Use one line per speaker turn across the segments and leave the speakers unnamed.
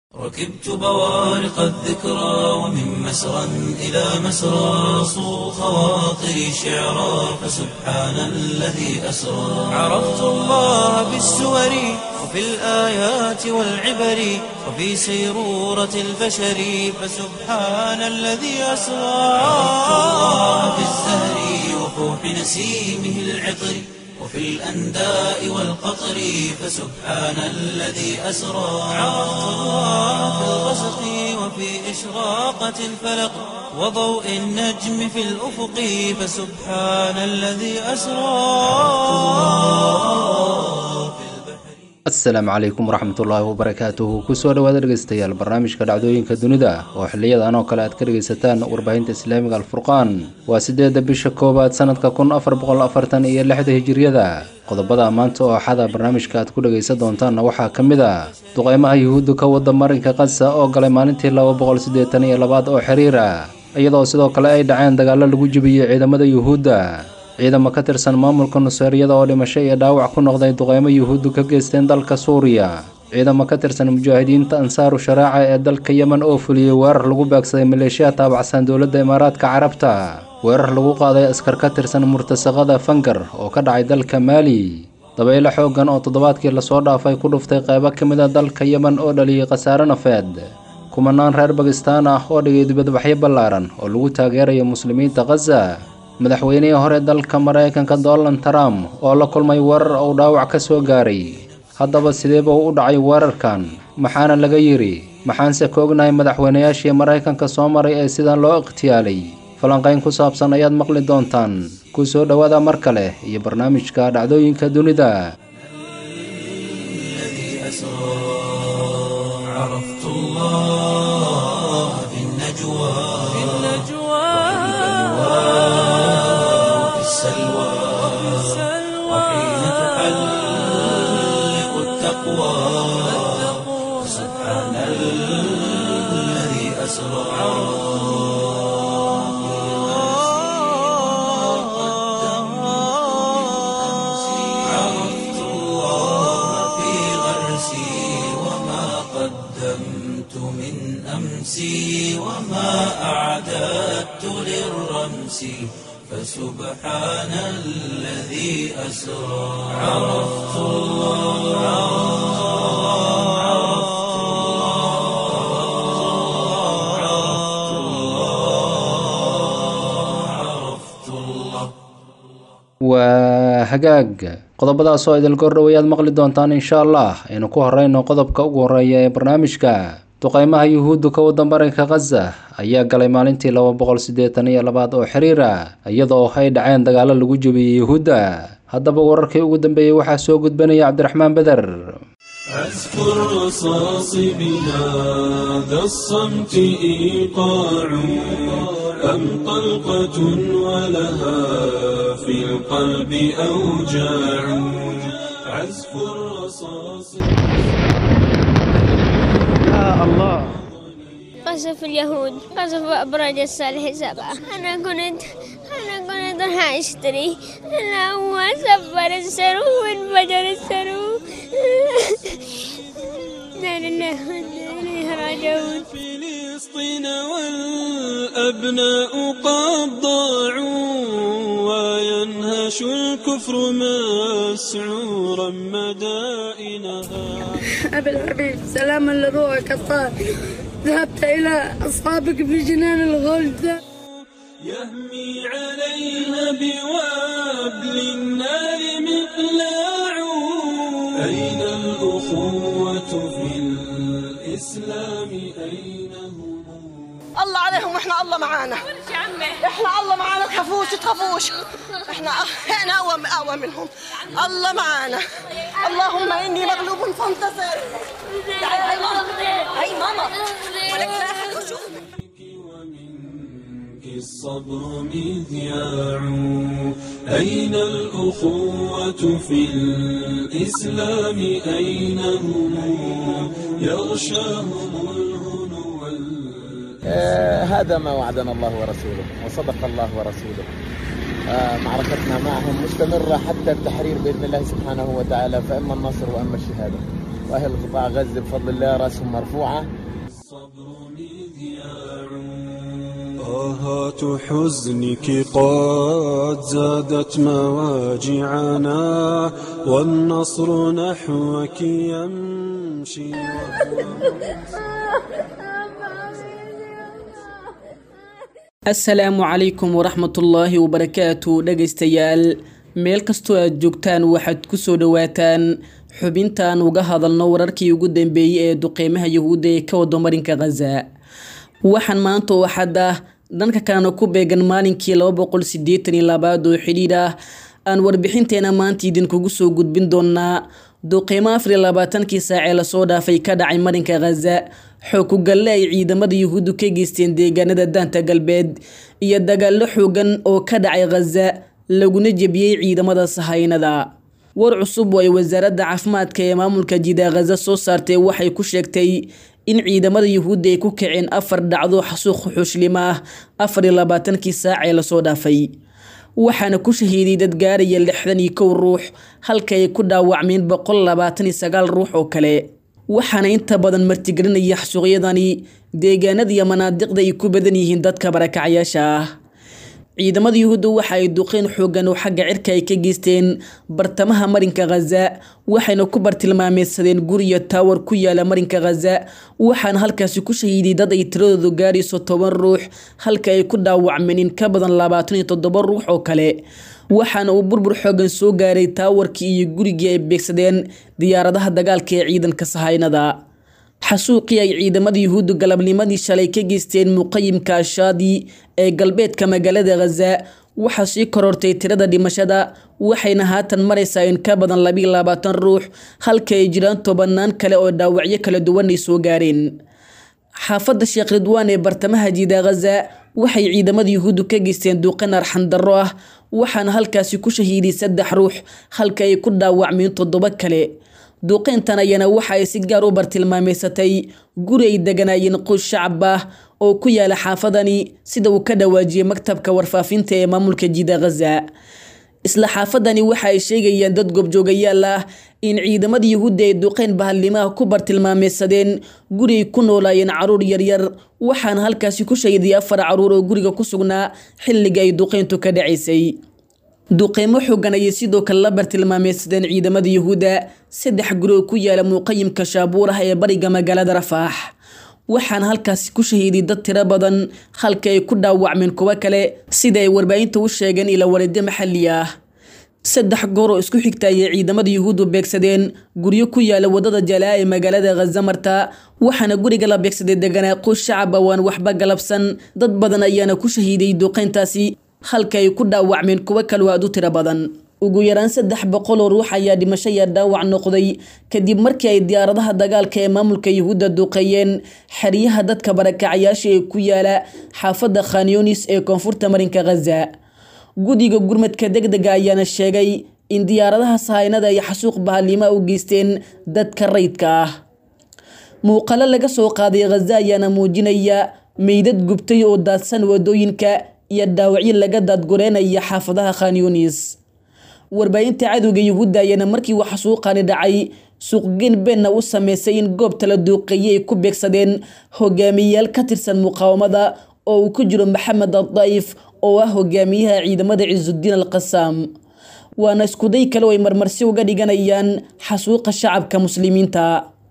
ركبت بوارق الذكرى ومن مسرى إلى مسرى صو خواطري شعرا فسبحان الذي أسرى عرفت الله بالسور وفي الآيات والعبر وفي سيرورة البشر فسبحان الذي أسرى عرفت الله بالزهر وفوح نسيمه العطر وفي الأنداء والقطر فسبحان الذي أسرى عرفت الله في الغسق وفي إشراقة الفلق وضوء النجم في الأفق فسبحان الذي أسرى
asalaamu calaykum waraxmatullaahi wabarakaatuhu kusoo dhawaada dhegeystayaal barnaamijka dhacdooyinka dunida oo xiliyadan oo kale aad ka dhegeysataan warbaahinta islaamiga alfurqaan waa sideedda bisha koowaad sanadka kun afar boqol afartan iyo lixda hijiriyada qodobada maanta oo axada barnaamijka aad ku dhegeysan doontaanna waxaa ka mid a duqeymaha yuhuudda ka wada marinka kasa oo galay maalintii laba boqol siddeetan iyo labaad oo xiriira iyadoo sidoo kale ay dhaceen dagaallo lagu jebiyey ciidamada yuhuudda ciidamo ka tirsan maamulka nuseeryada oo dhimasho iyo dhaawac ku noqday duqeymo yuhuuddu ka geysteen dalka suuriya ciidamo ka tirsan mujaahidiinta ansaaru sharaaca ee dalka yemen oo fuliyey weerar lagu beegsaday maleeshiya taabacsan dowladda imaaraadka carabta weerar lagu qaaday askar ka tirsan murtasaqada fangar oo ka dhacay dalka maali dabaylo xooggan oo toddobaadkii lasoo dhaafay ku dhuftay qeybo ka mid a dalka yemen oo dhaliyey khasaare nafeed kumanaan reer bakistaan ah oo dhigay dibadbaxyo ballaaran oo lagu taageerayo muslimiinta khaza madaxweynihii hore dalka maraykanka donald trump oo la kulmay weerar uu dhaawac ka soo gaaray haddaba sideeba u dhacay weerarkan maxaana laga yidhi maxaanse ka ognahay madaxweynayaashii maraykanka soo maray ee sidan loo ikhtiyaalay falanqayn ku saabsan ayaad maqli doontaan ku soo dhowaada mar kale iyo barnaamijka dhacdooyinka dunida
السلوى وحين تحلق التقوى سبحان الذي أسرى عرفت الله في غرسي وما قدمت من أمسي وما أعددت للرمس فسبحان الذي أسرى عرفت الله عرفت الله عرفت الله
waa hagaag qodobadaas oo idil gordhowayaad maqli doontaan insha allah aynu ku horeyno qodobka ugu horeeya ee barnaamijka duqeymaha yuhuuddu ka wada marinka khaza ayaa galay maalintii laba boqol siddeetan iyo labaad oo xiriira iyadoo ay dhaceen dagaallo lagu jebiyey yuhuudda haddaba wararkii ugu dambeeyey waxaa soo gudbanaya cabdiraxmaan beder
أذكر رصاص بهذا الصمت إيقاع أم طلقة ولها في القلب أوجاع عزف الرصاص
قصف اليهود قصف أبراج الصالح سبعة أنا كنت أنا كنت راح أشتري أنا هو سبر السرو وانفجر السرو لا لله وإنا إليه راجعون
فلسطين والأبناء قد ضاعوا وينهش الكفر مسعورا مدائنها
أبي الحبيب سلاما لروحك الطاهر ذهبت إلى أصحابك في جنان الغلد
يهمي عليها بوابل النار مقلاع أين الأخوة في الإسلام أين هم
الله عليهم واحنا الله معانا احنا الله معانا تخافوش تخافوش احنا احنا اقوى اقوى منهم الله معانا اللهم اني مغلوب فانتصر تعالي هاي ماما هاي ماما ولك لا أحد يشوف.
ومنك الصبر مذياع أين الأخوة في الإسلام أين هم يغشاهم الهنو وال-
آه، هذا ما وعدنا الله ورسوله وصدق الله ورسوله آه، معركتنا معهم مستمرة حتى التحرير بإذن الله سبحانه وتعالى فإما النصر وإما الشهادة وأهل قطاع غزة بفضل الله رأسهم مرفوعة
آهات حزنك قد زادت مواجعنا والنصر نحوك يمشي
asalaamu calaykum waraxmatullaahi wabarakaatu dhegaystayaal meel kastoo aad joogtaan waxaad ku soo dhowaataan xubintaan uga hadalno wararkii ugu dambeeyey ee duqeymaha yahuudda ee ka wado marinka khaza waxaan maanta oo xadda dhanka kalena ku beegan maalinkii laba boqol sideetan iyo labaad oo xidhiidh ah aan warbixinteena maanta idinkugu soo gudbin doonaa duqeymo afar iyo labaatankii saacee lasoo dhaafay ka dhacay marinka khaza xoog ku galle ay ciidamada yuhuuddu ka geysteen deegaanada daanta galbeed iyo dagaallo xoogan oo ka dhacay khaza laguna jebiyey ciidamada sahaynada war cusub oo ay wasaaradda caafimaadka ee maamulka jida khaza soo saartay waxay ku sheegtay in ciidamada yuhuudda ay ku kaceen afar dhacdo xasuuq xushlim ah afar iyo labaatankii saacee lasoo dhaafay waxaana ku shahiiday dad gaaraya lixdan iyo kow ruux halka ay ku dhaawacmeen boqol labaatan iyo sagaal ruux oo kale waxaana inta badan martigelinaya xasuuqyadani deegaanada iyo manaadiqda ay ku badan yihiin dadka barakacayaasha ah ciidamada yuhuudda waxa ay duqeyn xoogan oo xagga cirka ay ka geysteen bartamaha marinka khaza waxayna ku bartilmaameysadeen guriyo taawar ku yaala marinka khaza waxaana halkaasi ku shahiiday dad ay tiradoodu gaarayso toban ruux halka ay ku dhaawacmeen in ka badan labaatan iyo toddoba ruux oo kale waxaana uu burbur xoogan soo gaaray taawarkii iyo gurigii ay beegsadeen diyaaradaha dagaalka ee ciidanka sahaynada xasuuqii ay ciidamada yuhuuddu galabnimadii shalay ka geysteen muqayimka ashaadi ee galbeedka magaalada khaza waxaa sii korortay tirada dhimashada waxayna haatan maraysaa in ka badan labiiyo labaatan ruux halka ay jiraan tobanaan kale oo dhaawacyo kala duwan ay soo gaareen xaafadda sheekh ridwaan ee bartamaha jiida khaza waxay ciidamada yuhuuddu ka geysteen duuqan arxandarro ah waxaana halkaasi ku shahiiday saddex ruux halka ay ku dhaawacmeen toddoba kale duuqeyntan ayana waxa ay si gaar u bartilmaameysatay guri ay deganaayeen qoys shacab ah oo ku yaala xaafadani sida uu ka dhawaajiyey maktabka warfaafinta ee maamulka jida khaza isla xaafadani waxa ay sheegayaan dad goobjoogayaal ah in ciidamada yuhuudda ay duqeyn bahalnimaha ku bartilmaameysadeen guri ay ku noolaayeen caruur yaryar waxaana halkaasi ku shahiday afar caruur oo guriga ku sugnaa xilliga ay duqeyntu ka dhacaysay duqeymo xoogan ayay sidoo kale la bartilmaameysadeen ciidamada yuhuudda saddex guri oo ku yaala muuqayimka shaabuur ah ee bariga magaalada rafaax waxaana halkaasi ku shahiiday dad tiro badan halka ay ku dhaawacmeen kuwo kale sida ay warbaahinta u sheegeen ila walido maxalli ah saddex goor oo isku xigta ayay ciidamada yuhuuddu beegsadeen guryo ku yaala wadada jalaa ee magaalada khaza marta waxaana guriga la beegsaday deganaa qoys shacab ah waan waxba galabsan dad badan ayaana ku shahiiday duqeyntaasi halka ay ku dhaawacmeen kuwo kaloo aad u tiro badan ugu yaraan saddex boqol oo ruux ayaa dhimasho iyo dhaawac noqday kadib markii ay diyaaradaha dagaalka ee maamulka yuhuudda duqeeyeen xeryaha dadka barakacayaasha ee ku yaala xaafadda khanyonis ee koonfurta marinka khaza guddiga gurmadka degdega ayaana sheegay in diyaaradaha sahaynada ay xasuuq bahalnimo u geysteen dadka rayidka ah muuqalo laga soo qaaday khaza ayaana muujinaya meydad gubtay oo daadsan wadooyinka iyo dhaawacyo laga daadgureynaya xaafadaha khanyunis warbaahinta cadowga yuhuudda ayaana markii uu xasuuqani dhacay suuqgeyn beenna u sameysay in goobta la duuqeeyey ay ku beegsadeen hogaamiyeyaal ka tirsan muqaawamada oo uu ku jiro maxamed addaif oo ah hogaamiyaha ciidamada cisudiin al qasaam waana iskuday kale oo ay marmarsi uga dhiganayaan xasuuqa shacabka muslimiinta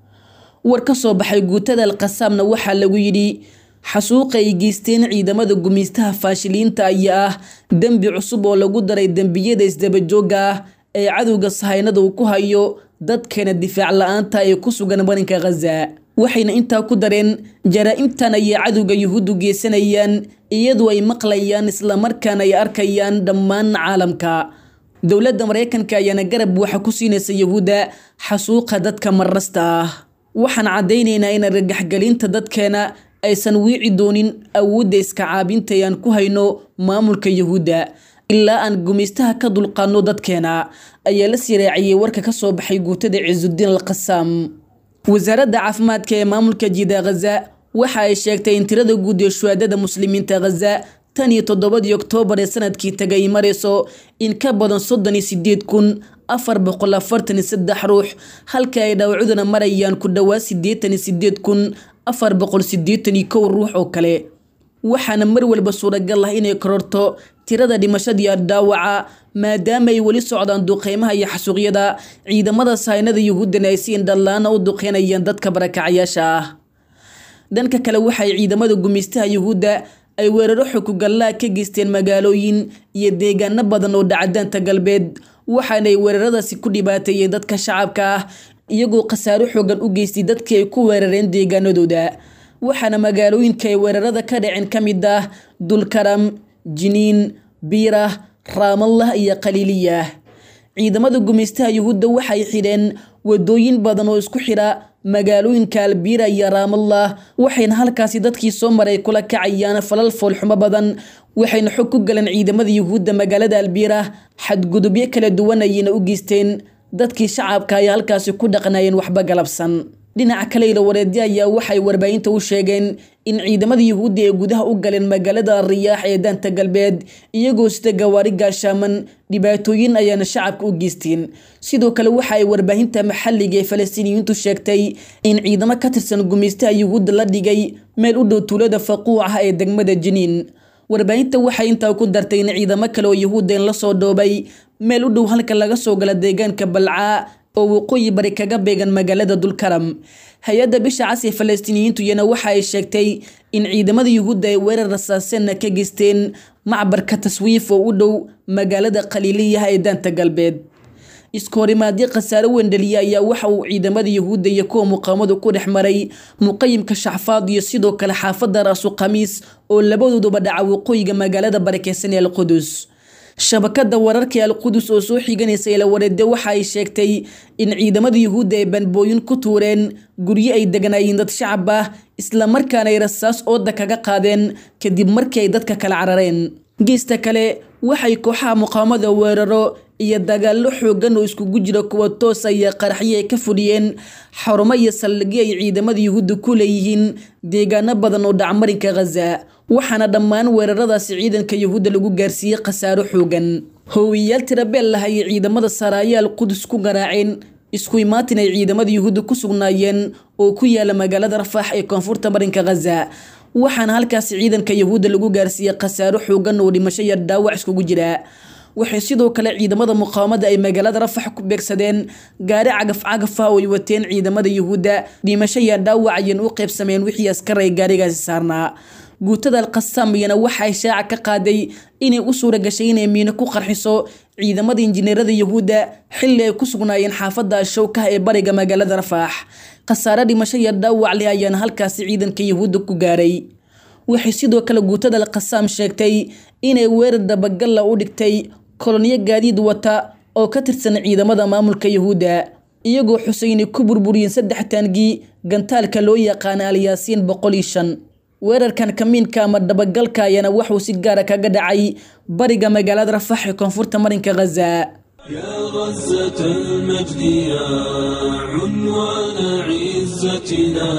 war ka soo baxay guutada alqasaamna waxaa lagu yidhi xasuuqa ay geysteen ciidamada gumeystaha faashiliinta ayaa ah dembi cusub oo lagu daray dembiyada isdabajooga ah ee cadowga sahaynada uu ku hayo dadkeena difaac la-aanta ee ku sugan marinka khaza waxayna intaa ku dareen jaraa-imtan ayay cadowga yuhuuddu geysanayaan iyadoo ay maqlayaan islamarkaana ay arkayaan dhammaan caalamka dowladda maraykanka ayaana garab waxa ku siinaysa yuhuudda xasuuqa dadka marrasta ah waxaan caddaynaynaa in argagaxgelinta dadkeena aysan wiici doonin awoodda iska caabinta ee aan ku hayno maamulka yuhuudda ilaa aan gumaystaha ka dulqaadno dadkeena ayaa la sii raaciyey warka ka soo baxay guutada cisudiin al qasaam wasaaradda caafimaadka ee maamulka jida khaza waxa ay sheegtay in tirada guud ee shuhaadada muslimiinta khaza tan iyo toddobadii oktoobar ee sanadkii tagay marayso in ka badan soddon iyo sideed kun afar boqol afartan iyo saddex ruux halka ay dhaawacuduna marayaan ku dhowaad siddeetan iyo sideed kun afar boqol siddeetan iyo kow ruux oo kale waxaana mar walba suuragal ah inay kororto tirada dhimashadiiyo dhaawaca maadaama ay weli socdaan duqeymaha iyo xasuuqyada ciidamada saynada yuhuuddana ay si indhallaana u duqeynayaan dadka barakacayaasha ah dhanka kale waxay ciidamada gumaystaha yuhuudda ay weeraro xukugallaa ka geysteen magaalooyin iyo deegaano badan oo dhacdaanta galbeed waxaanay weeraradaasi ku dhibaateeyeen dadka shacabka ah iyagoo khasaaro xoogan u geystay dadkii ay ku weerareen deegaanadooda waxaana magaalooyinka ay weerarada ka dhaceen ka mid ah dulkaram jiniin biirah raamallah iyo khaliiliyah ciidamada gumaystaha yuhuudda waxay xidheen wadooyin badan oo isku xidha magaalooyinka albiira iyo raamallah waxayna halkaasi dadkii soo maray kula kacayaan falal foolxumo badan waxayna xog ku galeen ciidamada yuhuudda magaalada albiira xadgudubyo kala duwan ayayna u geysteen dadkii shacabka ay halkaasi ku dhaqnayeen waxba galabsan dhinaca kale ilawareedyo ayaa waxay warbaahinta u sheegeen in ciidamada yuhuudda ay gudaha u galeen magaalada riyaax ee daanta galbeed iyagoo sida gawaari gaashaaman dhibaatooyin ayaana shacabka u geysteen sidoo kale waxa ay warbaahinta maxalliga ee falastiiniyiintu sheegtay in ciidamo ka tirsan gumaystaha yuhuudda la dhigay meel u dhow tuulada faquuc ah ee degmada jiniin warbaahinta waxay intaa ku dartay in ciidamo kale oo yuhuuddeen lasoo dhoobay meel u dhow halka laga soo gala deegaanka balcaa oo waqooyi bari kaga beegan magaalada dulkaram hay-adda bisha cas ee falastiiniyiintu iyana waxa ay sheegtay in ciidamada yuhuudda ay weerar rasaaseenna ka geysteen macbarka taswiif oo u dhow magaalada khaliiliyaha ee daanta galbeed iskoorimaadyo khasaaro wendheliya ayaa waxa uu ciidamada yuhuudda iyo kuwa muqaamadu ku dhex maray muqayimka shaxfaad iyo sidoo kale xaafadda raasu khamiis oo labadooduba dhaca waqooyiga magaalada barakeysan ee alqudus shabakada wararka alqudus oo soo xiganaysa ilawareede waxa ay sheegtay in ciidamada yuhuudda ay banbooyin ku tuureen guryo ay deganaayeen dad shacab ah islamarkaana ay rasaas ooda kaga qaadeen kadib markii ay dadka kala carareen geesta kale waxay kooxaha muqaamada weeraro iyo dagaallo xoogan oo iskugu jira kuwa toosa iyo qaraxyo ay ka fudhiyeen xarumo iyo saldhigyo ay ciidamada yuhuudda ku leeyihiin deegaano badan oo dhacmarinka khaza waxaana dhammaan weeraradaasi ciidanka yuhuudda lagu gaarsiiyey khasaaro xoogan hoowiyayaal tirabeel lah ayay ciidamada saraayaal qudus ku garaaceen isku imaatin ay ciidamada yuhuudda ku sugnaayeen oo ku yaala magaalada rafaax ee koonfurta marinka khaza waxaana halkaasi ciidanka yuhuudda lagu gaarsiiyey khasaaro xoogan oo dhimasho iyo dhaawac iskugu jira waxay sidoo kale ciidamada muqaawamada ay magaalada rafax ku beegsadeen gaari cagaf cagaf ah oo ay wateen ciidamada yuhuudda dhimasho iyo dhaawac ayayna u qaybsameen wixii askar ay gaarigaasi saarnaa guutada alqasaam iyana waxay shaaca ka qaaday inay u suura gashay inay miino ku qarxiso ciidamada injineerada yuhuudda xilli ay ku sugnaayeen xaafadda ashowkaha ee bariga magaalada rafaax khasaare dhimasho iyo dhaawac leh ayaana halkaasi ciidanka yuhuudda ku gaaray waxay sidoo kale guutada alqasaam sheegtay inay weerar dabagalla u dhigtay kolonyo gaadiid wata oo ka tirsan ciidamada maamulka yuhuudda iyagoo xusay inay ku burburiyeen saddex taangii gantaalka loo yaqaana alyaasiin boqol iyo shan weerarkan kamiinka ama dabagalka ayaana waxuu si gaara kaga dhacay bariga magaalada rafax ee koonfurta marinka khaza
يا غزة المجد يا عنوان عزتنا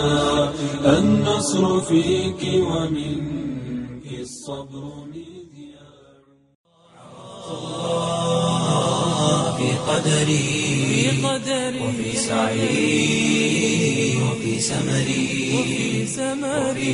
النصر فيك ومنك الصبر مذياع
في قدري وفي سعي وفي سمري وفي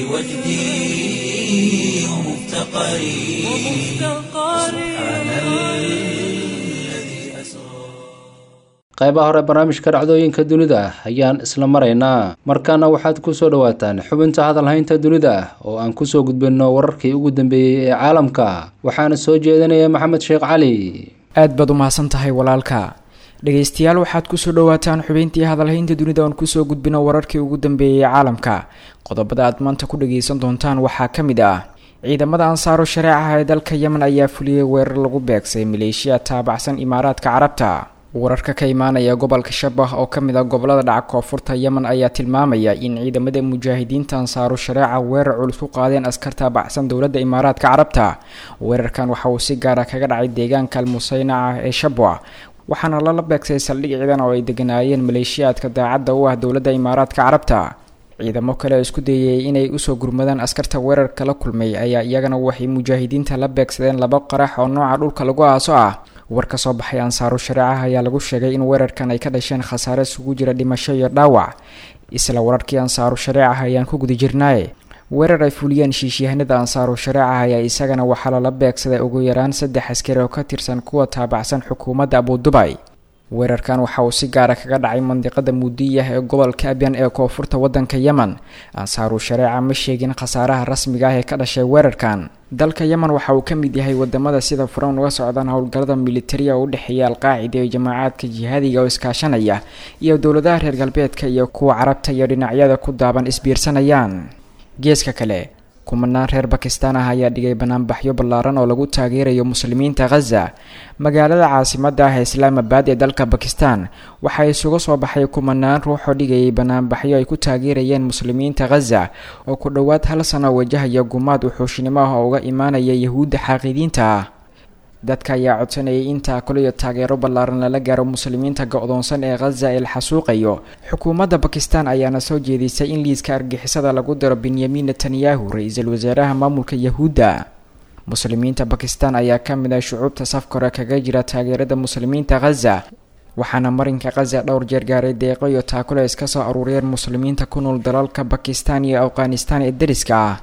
وجدي ومفتقري سبحان الذي أسرى
qaybaha hore barnaamijka dhacdooyinka dunida ayaan isla maraynaa markaana waxaad kusoo dhawaataan xubinta hadalhaynta dunida oo aan kusoo gudbinno wararkii ugu dambeeyey ee caalamka waxaana soo jeedinaya maxamed sheekh cali
aad baad u mahadsan tahay walaalka dhegaystayaal waxaad kusoo dhawaataan xubeyntii hadalhaynta dunida oon kusoo gudbino wararkii ugu dambeeyey ee caalamka qodobada aad maanta ku dhagaysan doontaan waxaa ka mid ah ciidamada ansaaro shareecaha ee dalka yemen ayaa fuliyey weerar lagu beegsay maleeshiya taabacsan imaaraadka carabta wararka ka imaanaya gobolka shabah oo kamid ah gobolada dhaca koonfurta yemen ayaa tilmaamaya in ciidamada mujaahidiinta ansaaru shareeca weerar culus ku qaadeen askar taabacsan dowladda imaaraadka carabta weerarkan waxa uu si gaara kaga dhacay deegaanka almusaynaca ee shabwa waxaana lala beegsay saldhig ciidan oo ay deganaayeen maleeshiyaadka daacadda u ah dowladda imaaraadka carabta ciidamo kale oo isku dayay inay usoo gurmadaan askarta weerarka la kulmay ayaa iyagana waxay mujaahidiinta la beegsadeen laba qarax oo nooca dhulka lagu aaso ah war ka soo baxay ansaaru shareecaha ayaa lagu sheegay in weerarkan ay ka dhasheen khasaare isugu jira dhimasho iyo dhaawac isla wararkii ansaaru shareecaha ayaan ku guda jirnaaye weerar ay fuliyeen shiishyahanada ansaaru shareeca ayaa isagana waxaa lala beegsaday ugu yaraan saddex askari oo ka tirsan kuwa taabacsan xukuumadda abudubay weerarkan waxa uu si gaara kaga dhacay mandiqada muudiyah ee gobolka abyan ee koonfurta waddanka yemen ansaaru shareeca ma sheegin khasaaraha rasmiga ah ee ka dhashay weerarkan dalka yemen waxa uu ka mid yahay wadamada sida furan uga socdaan howlgallada militariga u dhexeeya alqaacida iyo jamaacaadka jihaadiga oo iskaashanaya iyo dowladaha reer galbeedka iyo kuwa carabta iyo dhinacyada ku daaban isbiirsanayaan geeska kale kumanaan reer bakistaan ah ayaa dhigay banaanbaxyo ballaaran oo lagu taageerayo muslimiinta khaza magaalada caasimada ah ee islaamabad ee dalka bakistan waxaa isugu soo baxay kumanaan ruux oo dhigayay banaanbaxyo ay ku taageerayeen muslimiinta khaza oo ku dhowaad hal sano wajahaya gumaad uxuushnimo ah oo uga imaanaya yahuudda xaaqidiinta ah dadka ayaa codsanayay in taakalo iyo taageero ballaaran lala gaaro muslimiinta go-doonsan ee khaza ee la xasuuqayo xukuumadda bakistan ayaana soo jeedisay in liiska argixisada lagu daro benyamin netanyahu ra-iisul wasaaraha maamulka yahuudda muslimiinta bakistan ayaa ka mid ah shucuubta safkore kaga jira taageerada muslimiinta khaza waxaana marinka khaza dhowr jeer gaaray deeqo iyo taakalo ay iska soo aruuriyeen muslimiinta ku nool dalalka bakistan iyo afghanistan ee dariska ah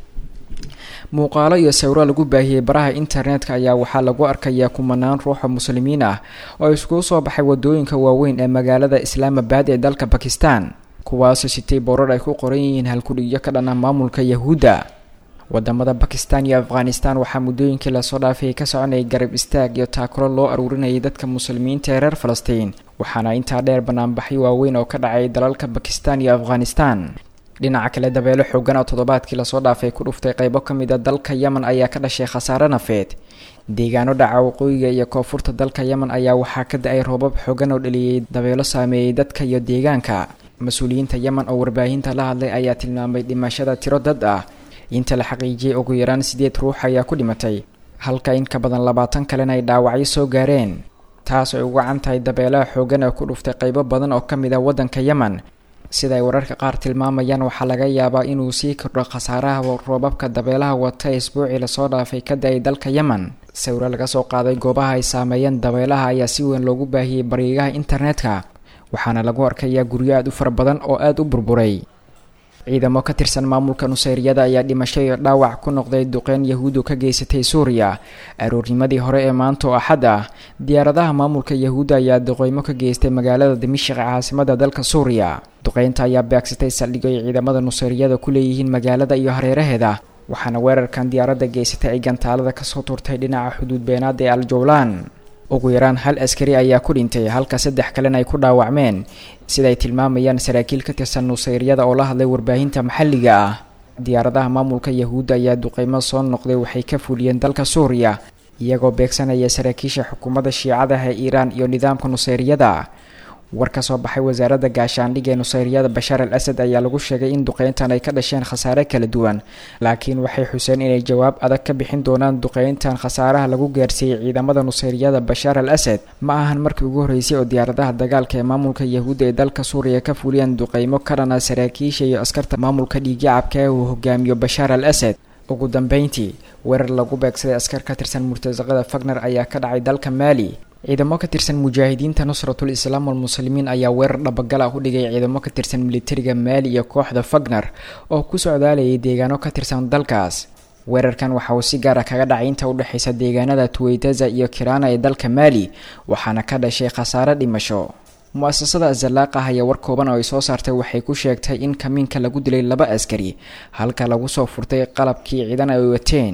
muuqaalo iyo sawiro lagu baahiyey baraha internetka ayaa waxaa lagu arkayaa kumanaan ruuxa muslimiin ah oo iskugu soo baxay wadooyinka waaweyn ee magaalada islaamabad ee dalka bakistan kuwaasoo sitay boorar ay ku qoran yihiin halkudhigyo ka dhan ah maamulka yahuudda wadamada bakistan iyo afghanistan waxaa muddooyinkii lasoo dhaafay ka soconayay garab istaag iyo taakuro loo aruurinayay dadka muslimiinta ee reer falastiin waxaana intaa dheer banaanbaxyo waaweyn oo ka dhacay dalalka bakistan iyo afghanistan dhinaca kale dabeelo xoogan oo toddobaadkii lasoo dhaafay ku dhuftay qeybo ka mid a dalka yemen ayaa ka dhashay khasaare nafeed deegaano dhaca waqooyiga iyo koonfurta dalka yemen ayaa waxaa ka da-ay roobab xoogan oo dhaliyey dabeelo saameeyey dadka iyo deegaanka mas-uuliyiinta yemen oo warbaahinta la hadlay ayaa tilmaamay dhimashada tiro dad ah inta la xaqiijiyey ugu yaraan sideed ruux ayaa ku dhimatay halka in ka badan labaatan kalena ay dhaawacyo soo gaareen taas ay ugu can tahay dabeelaha xoogan ee ku dhuftay qeybo badan oo ka mid ah waddanka yemen sida ay wararka qaar tilmaamayaan waxaa laga yaabaa inuu sii kordho khasaaraha roobabka dabeelaha wata isbuucii lasoo dhaafay ka da-ay dalka yemen sawiro laga soo qaaday goobaha ay saameeyeen dabeelaha ayaa si weyn loogu baahiyey bariigaha internetka waxaana lagu arkayaa guryo aada u fara badan oo aada u burburay ciidamo ka tirsan maamulka nuseyriyada ayaa dhimasho iyo dhaawac ku noqday duqeyn yahuudu ka geysatay suuriya aroornimadii hore ee maanta oo axad ah diyaaradaha maamulka yahuudda ayaa duqeymo ka geystay magaalada dimashik ee caasimada dalka suuriya duqeynta ayaa beegsatay saldhigyo ay ciidamada nuseyriyada ku leeyihiin magaalada iyo hareeraheeda waxaana weerarkan diyaaradda geysatay ay gantaalada kasoo turtay dhinaca xuduud beenaada ee aljowlaan ugu yaraan hal askari ayaa ku dhintay halka saddex kalena ay ku dhaawacmeen sidaay tilmaamayaan saraakiil ka tirsan nuseyryada oo la hadlay warbaahinta maxalliga ah diyaaradaha maamulka yahuudda ayaa duqeymo soo noqday waxay ka fuliyeen dalka suuriya iyagoo beegsanaya saraakiisha xukuumadda shiicadaha ee iiraan iyo nidaamka nuseyryada war ka soo baxay wasaaradda gaashaandhigga ee nuseyryada bashaar al asad ayaa lagu sheegay in duqeyntan ay ka dhasheen khasaare kala duwan laakiin waxay xuseen inay jawaab adag ka bixin doonaan duqeyntan khasaaraha lagu gaarsiiyey ciidamada nuseyryada bashaar al asad ma ahan markii ugu horreysay oo diyaaradaha dagaalka ee maamulka yahuudda ee dalka suuriya ka fuliyeen duqeymo ka dhana saraakiisha iyo askarta maamulka dhiigyacabka ee uu hogaamiyo bashaar al asad ugu dambeyntii weerar lagu beegsaday askar ka tirsan murtasaqada fagner ayaa ka dhacay dalka maali ciidamo ka tirsan mujaahidiinta nusratul islaam walmuslimiin ayaa weerar dhabagal ah u dhigay ciidamo ka tirsan militariga maali iyo kooxda fagner oo ku socdaalayay deegaano ka tirsan dalkaas weerarkan waxa uu si gaara kaga dhacay inta udhexaysa deegaanada tuweytaza iyo kirana ee dalka maali waxaana ka dhashay khasaare dhimasho mu-asasada azalaaqah ayaa war kooban oo ay soo saartay waxay ku sheegtay in kamiinka lagu dilay laba askari halka lagu soo furtay qalabkii ciidan ay wateen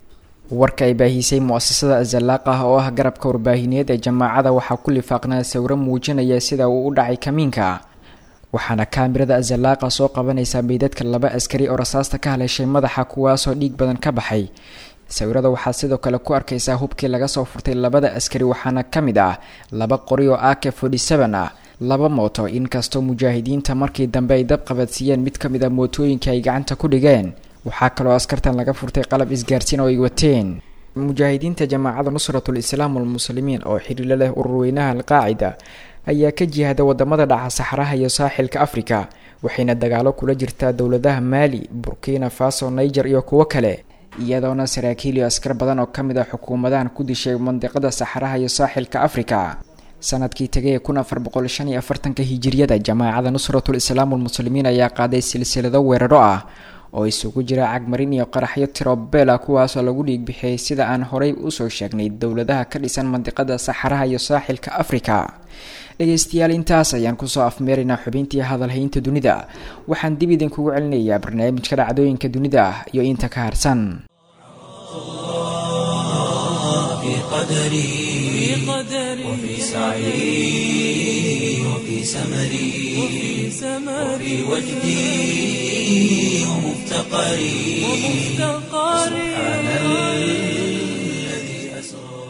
warka ay baahisay mu-asasada azalaaq ah oo ah garabka warbaahineed ee jamaacada waxaa ku lifaaqnaa sawiro muujinaya sida uu u dhacay kamiinka waxaana kaamirada azalaaqa soo qabanaysaa meydadka laba askari oo rasaasta ka haleeshay madaxa kuwaasoo dhiig badan ka baxay sawirada waxaa sidoo kale ku arkaysaa hubkii laga soo furtay labada askari waxaana ka mid ah laba qori oo ak forty seven ah laba mooto inkastoo mujaahidiinta markii dambe ay dab qabadsiiyeen mid ka mid a mootooyinka ay gacanta ku dhigeen waxaa kaloo askartan laga furtay qalab isgaarsiin oo ay wateen mujaahidiinta jamaacada nusratul islaam walmuslimiin oo xiriilo leh ururweynaha alqaacida ayaa ka jihada wadamada dhaca saxraha iyo saaxilka afrika waxayna dagaalo kula jirtaa dowladaha maali burkina faso niger iyo kuwo kale iyadoona saraakiil iyo askar badan oo ka mid ah xukuumadahan ku dishay mandiqada saxraha iyo saaxilka afrika sanadkii tagay kun afar boqol shan iyo afartanka hijiriyada jamaacada nusratul islaam walmuslimiin ayaa qaaday silsilado weeraro ah oo isugu jira cagmarin iyo qaraxyo tirobela kuwaasoo lagu dhiigbixiyey sida aan horey usoo sheegnay dowladaha ka dhisan mandiqada saxaraha iyo saaxilka afrika dhegeystayaal intaas ayaan kusoo afmeeraynaa xubintii hadalhaynta dunida waxaan dib idinkugu celinayaa barnaamijka dhacdooyinka dunida iyo inta ka harsan
في قدري وفي سعي وفي سمري وفي وجدي ومفتقري سبحان الذي أسرى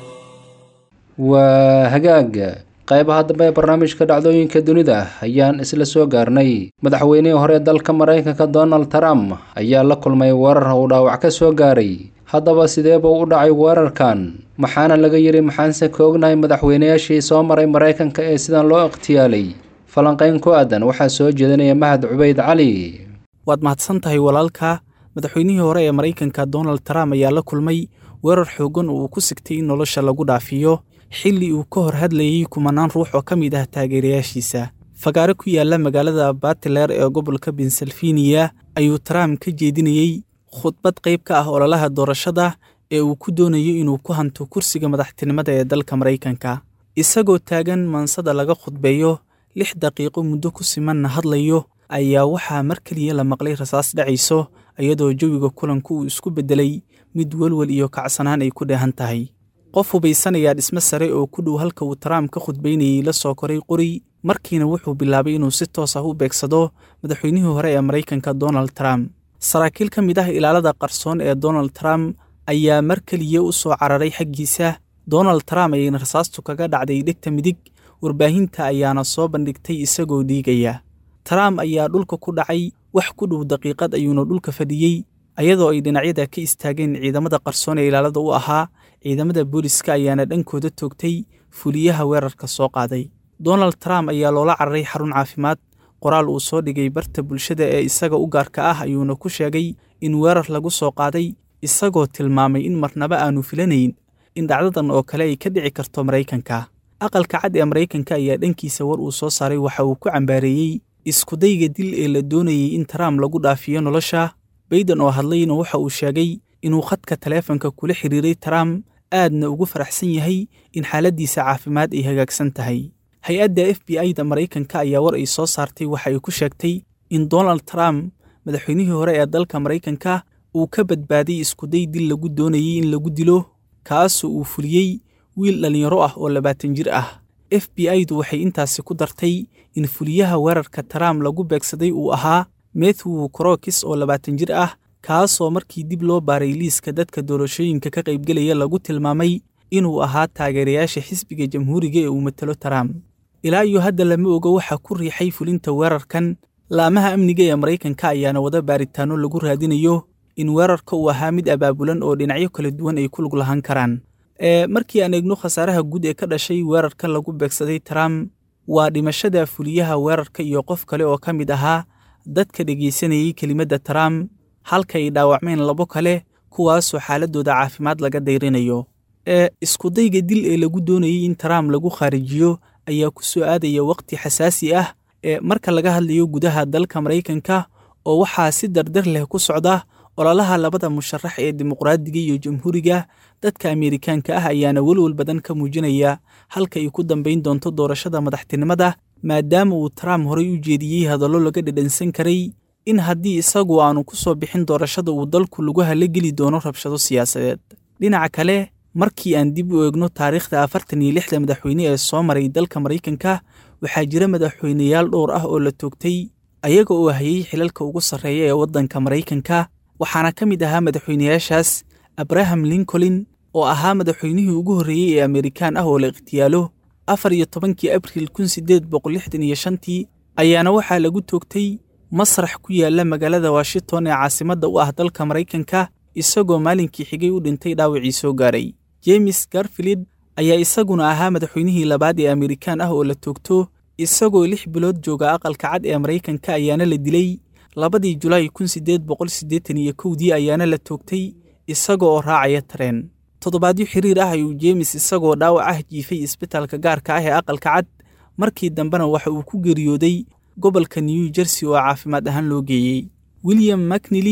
waa hagaag qaybaha dambe ee barnaamijka dhacdooyinka dunida ayaan isla soo gaarnay madaxweynihii hore dalka maraykanka donald trump ayaa la kulmay weerar uu dhaawac ka soo gaaray haddaba sidee buu u dhacay weerarkan maxaana laga yidhi maxaanse ka ognahay madaxweynayaashii soo maray maraykanka ee sidan loo ikhtiyaalay falanqayn ku aadan waxaa soo jeedinaya mahad cubayd cali
waad mahadsan tahay walaalka madaxweynihii hore ee maraykanka donald trump ayaa la kulmay weerar xoogan oo uu ku sigtay in nolosha lagu dhaafiyo xilli uu ka hor hadlayey kumanaan ruux oo ka mid ah taageerayaashiisa fagaare ku yaalla magaalada batiler ee gobolka pensilvaniya ayuu trump ka jeedinayey khudbad qayb ka ah ololaha doorashada ee uu ku doonayo inuu ku hanto kursiga madaxtinimada ee dalka maraykanka isagoo taagan maansada laga khudbeeyo lix daqiiqo muddo ku simanna hadlayo ayaa waxaa mar keliya la maqlay rasaas dhacayso iyadoo jawiga kulanku uu isku beddelay mid welwel iyo kacsanaan ay ku dheehan tahay qof hubaysanayaa dhismo sare oo ku dhow halka uu trump ka khudbaynayey la soo koray qori markiina wuxuu bilaabay inuu si toos ah u beegsado madaxweynihii hore ee maraykanka donald trump saraakiil ka mid ah ilaalada qarsoon ee donald trump ayaa mar keliya u soo cararay xaggiisa donald trump ayayna rasaastu kaga dhacday dhegta midig warbaahinta ayaana soo bandhigtay isagoo dhiigaya trump ayaa dhulka ku dhacay wax ku dhow daqiiqad ayuuna dhulka fadhiyey ayadoo ay dhinacyada ka istaageen ciidamada qarsoon ee ilaalada u ahaa ciidamada booliska ayaana dhankooda toogtay fuliyaha weerarka soo qaaday donald trump ayaa loola cararay xarun caafimaad qoraal uu soo dhigay barta bulshada ee isaga u gaarka ah ayuuna ku sheegay in weerar lagu soo qaaday isagoo tilmaamay in marnaba aanu filanayn in dhacdadan oo kale ay ka dhici karto maraykanka aqalka cad ee maraykanka ayaa dhankiisa war uu soo saaray waxa uu ku cambaareeyey iskudayga dil ee la doonayey in trump lagu dhaafiyo nolosha bayden oo hadlayna waxa uu sheegay inuu khadka taleefanka kula xiriiray trump aadna ugu faraxsan yahay in xaaladdiisa caafimaad ay hagaagsan tahay hay-adda f b i da maraykanka ayaa war ay soo saartay waxa ay ku sheegtay in donald trump madaxweynihii hore ee dalka maraykanka uu ka badbaaday iskuday dil lagu doonayey in lagu dilo kaasoo uu fuliyey wiil dhallinyaro ah oo labaatan jir ah f b i du waxay intaasi ku dartay in fuliyaha weerarka trump lagu beegsaday uu ahaa methew crokis oo labaatan jir ah kaasoo markii dib loo baaray liiska dadka doorashooyinka ka qaybgelaya lagu tilmaamay inuu ahaa taageerayaasha xisbiga jamhuuriga ee uu matalo trump ilaa iyo hadda lama oga waxaa ku riixay fulinta weerarkan laamaha amniga ee maraykanka ayaana wada baaritaano lagu raadinayo in weerarka uu ahaa mid abaabulan oo dhinacyo kala duwan ay ku lug lahaan karaan ee markii aan eegno khasaaraha guud ee ka dhashay weerarka lagu beegsaday trump waa dhimashada fuliyaha weerarka iyo qof kale oo ka mid ahaa dadka dhegaysanayey kelimadda trump halka ay dhaawacmeen labo kale kuwaasoo xaaladooda caafimaad laga dayrinayo ee iskudayga dil ee lagu doonayey in trump lagu khaarijiyo ayaa ku soo aadaya wakhti xasaasi ah ee marka laga hadlayo gudaha dalka maraykanka oo waxaa si dardar leh ku socda ololaha labada musharax ee dimuqraadiga iyo jamhuuriga dadka ameerikaanka ah ayaana welwel badan ka muujinaya halka ay ku dambayn doonto doorashada madaxtinimada maadaama uu trump horey u jeediyey hadallo laga dhadhansan karay in haddii isagu aanu ku soo bixin doorashada uu dalku lagu hala geli doono rabshado siyaasadeed dhinaca kale markii aan dib u eegno taariikhda afartan iyo lixda madaxweyne ee soo maray dalka maraykanka waxaa jira madaxweyneyaal dhowr ah oo la toogtay ayaga oo hayay xilalka ugu sarreeya ee waddanka maraykanka waxaana ka mid ahaa madaxweyneyaashaas abraham lincoln oo ahaa madaxweynihii ugu horreeyey ee amerikaan ah oo la ikhtiyaalo afar iyo tobankii abriil kun sideed boqol lixdan iyo shantii ayaana waxaa lagu toogtay masrax ku yaalla magaalada washington ee caasimadda u ah dalka maraykanka isagoo maalinkii xigay u dhintay dhaawacii soo gaaray jemes garfield ayaa isaguna ahaa madaxweynihii labaad ee amerikaan ah oo la toogto isagoo lix bilood jooga aqalka cad ee maraykanka ayaana la dilay labadii julaay kun sideed boqol siddeetan iyo kowdii ayaana la toogtay isaga oo raacaya tareen toddobaadyo xiriir ah ayuu jeemes isagoo dhaawac ah jiifay isbitaalka gaarka ah ee aqalka cad markii dambena waxa uu ku geeriyooday gobolka new jersey oo caafimaad ahaan loo geeyey william macnili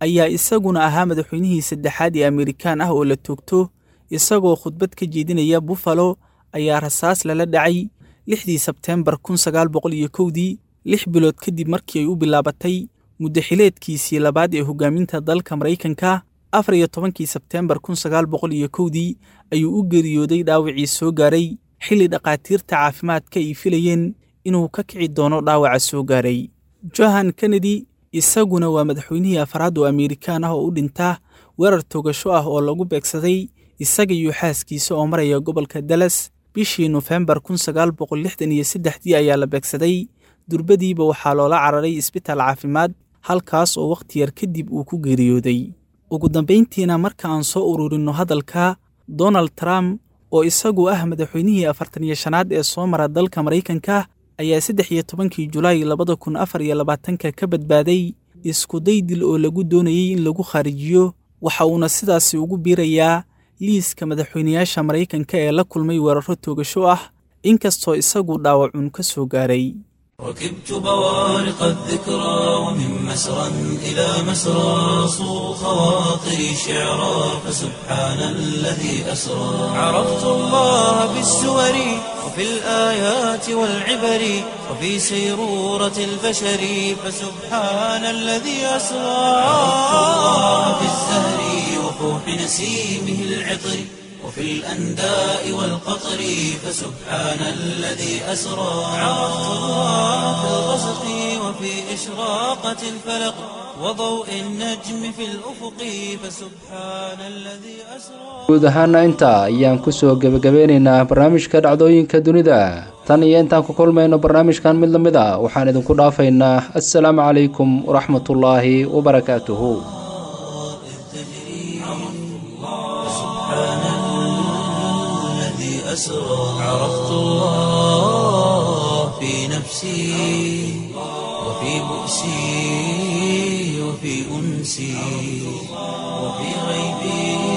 ayaa isaguna ahaa madaxweynihii saddexaad ee amerikaan ah oo la toogto isagoo khudbad ka jeedinaya buffalo ayaa rasaas lala dhacay lixdii sebteembar kun sagaal boqol iyo kowdii lix bilood kadib markii ay u bilaabatay muddaxileedkiisii labaad ee hoggaaminta dalka maraykanka afar iyo tobankii sebteembar kun sagaal boqol iyo kowdii ayuu u geeriyooday dhaawacii soo gaaray xilli dhakhaatiirta caafimaadka ay filayeen inuu ka kici doono dhaawaca soo gaaray johan kennedy isaguna waa madaxweynihii afraad oo amerikaan ah oo u dhinta weerar togasho ah oo lagu beegsaday isaga iyo xaaskiisa oo maraya gobolka dallas bishii nofembar kun sagaal boqol lixdan iyo saddexdii ayaa la beegsaday durbadiiba waxaa loola cararay isbitaal caafimaad halkaas oo wakhti yar kadib uu ku geeriyooday ugu dambayntiina marka aan soo ururinno hadalka donald trump oo isagu ah madaxweynihii afartan iyo shanaad ee soo mara dalka maraykanka ayaa saddex iyo tobankii julaay labada kun afar iyo labaatanka ka badbaaday iskuday dil oo lagu doonayey in lagu kharijiyo waxa uuna sidaasi ugu biirayaa liiska madaxweynayaasha maraykanka ee la kulmay weeraro toogasho ah inkastoo isagu dhaawacun ka soo gaaray
ركبت بوارق الذكرى ومن مسرى إلى مسرى صو خواطري شعرا فسبحان الذي أسرى عرفت الله بالسور وفي الآيات والعبر وفي سيرورة البشر فسبحان الذي أسرى عرفت الله بالزهر وفوح نسيمه العطر وفي الأنداء والقطر فسبحان الذي أسرى عرفت الله في الغسق وفي إشراقة الفلق وضوء النجم في الأفق فسبحان الذي أسرى
guud ahaana intaa ayaan kusoo gebagabeynaynaa barnaamijka dhacdooyinka dunida tan iyo intaan ku kulmayno barnaamijkan mid la mid a waxaan idinku dhaafaynaa assalaamu calaykum waraxmatullaahi wabarakaatuhu
أسرى عرفت الله في نفسي وفي بؤسي وفي أنسي وفي غيبي